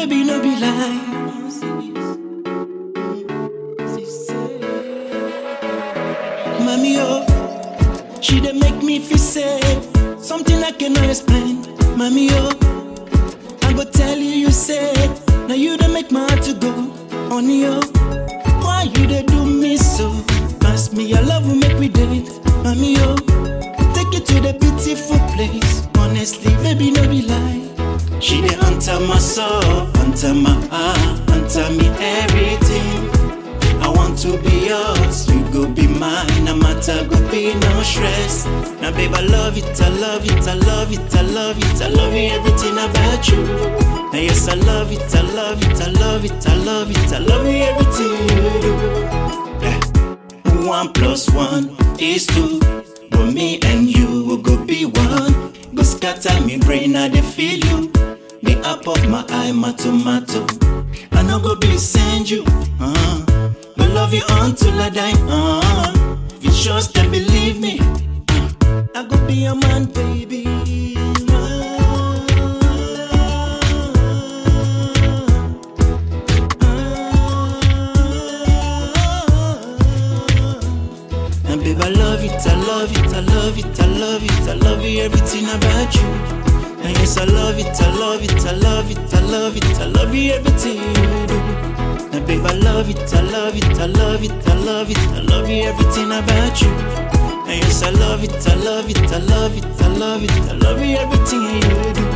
baby, no be lie. Mommy, oh, she dey make me feel safe. Something I cannot explain. Mommy, oh, I go tell you, you say, now you dey make my heart to go. Honey, oh, why you dey do me so? Ask me, your love will make we date. Mommy, oh, take you to the beautiful place. Honestly, baby, no be lie. She dey enter my soul, enter my heart, enter me everything. I want to be yours, you go be mine, no matter go be no stress. Now babe, I love it, I love it, I love it, I love it, I love you, everything about you. Now yes, I love it, I love it, I love it, I love it, I love you, everything you do. Eh. One plus one is two, but me and you will go be one. Go scatter me brain, I dey feel you. The apple of my eye, my tomato. I no go be send you. Uh. Go love you until I die. Uh, if you trust and believe me, uh, I go be your man, baby. And babe, I love it, I love it, I love it, I love it, I love you, everything about you. And yes, I love it, I love it, I love it, I love it, I love you, everything you do. Now, babe, I love it, I love it, I love it, I love it, I love you, everything about you. And yes, I love it, I love it, I love it, I love it, I love you, everything you do.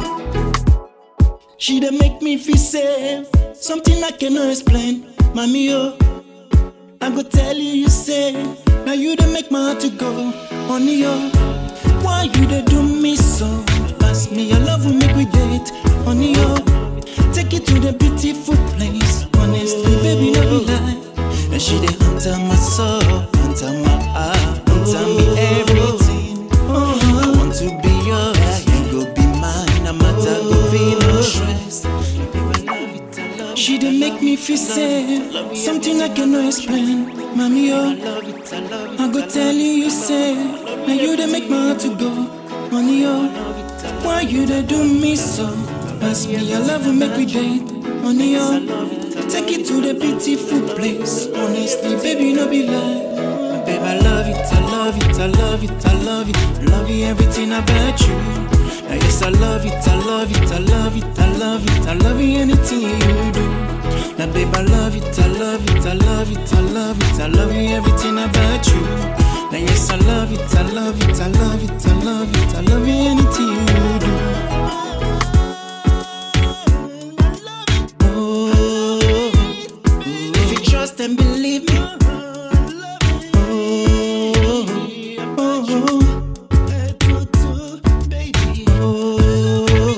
She dey make me feel safe, something I cannot explain, mommy oh. I go tell you, you say, now you dey make my heart to go, honey oh. Why you dey do me so? Ask me, your love will make we date, honey oh. Take you to the beautiful place. Honestly, baby, no be lie. And she dey enter my soul, enter my heart, enter me everything. I want to be yours, you go be mine. No matter go be no stress. She dey make me feel safe, something I cannot explain. Mommy, oh, I go tell you, you say, now you dey make my heart to go. Honey, oh, why you dey do me so? Ask me, your love will make we date. Honey, oh, take it to the beautiful place. Honestly, baby, no be lie. Babe, I love it, I love it, I love it, I love it. I love you, everything about you. Now, yes, I love it, I love it, I love it, I love it, I love you, anything you do. Now, babe, I love it, I love it, I love it, I love it, I love you, everything about you. Now, yes, I love it, I love it, I love it, I love it, I love you, anything you do. Oh, if you trust and believe me. Oh, oh, oh,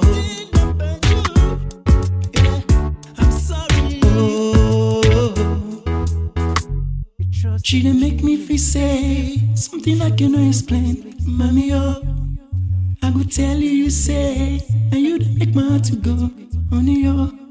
I'm sorry. Oh, she didn't make me feel safe, something I cannot explain. Mommy, oh, I go tell you, you say, and you done make my heart to go. Honey, oh,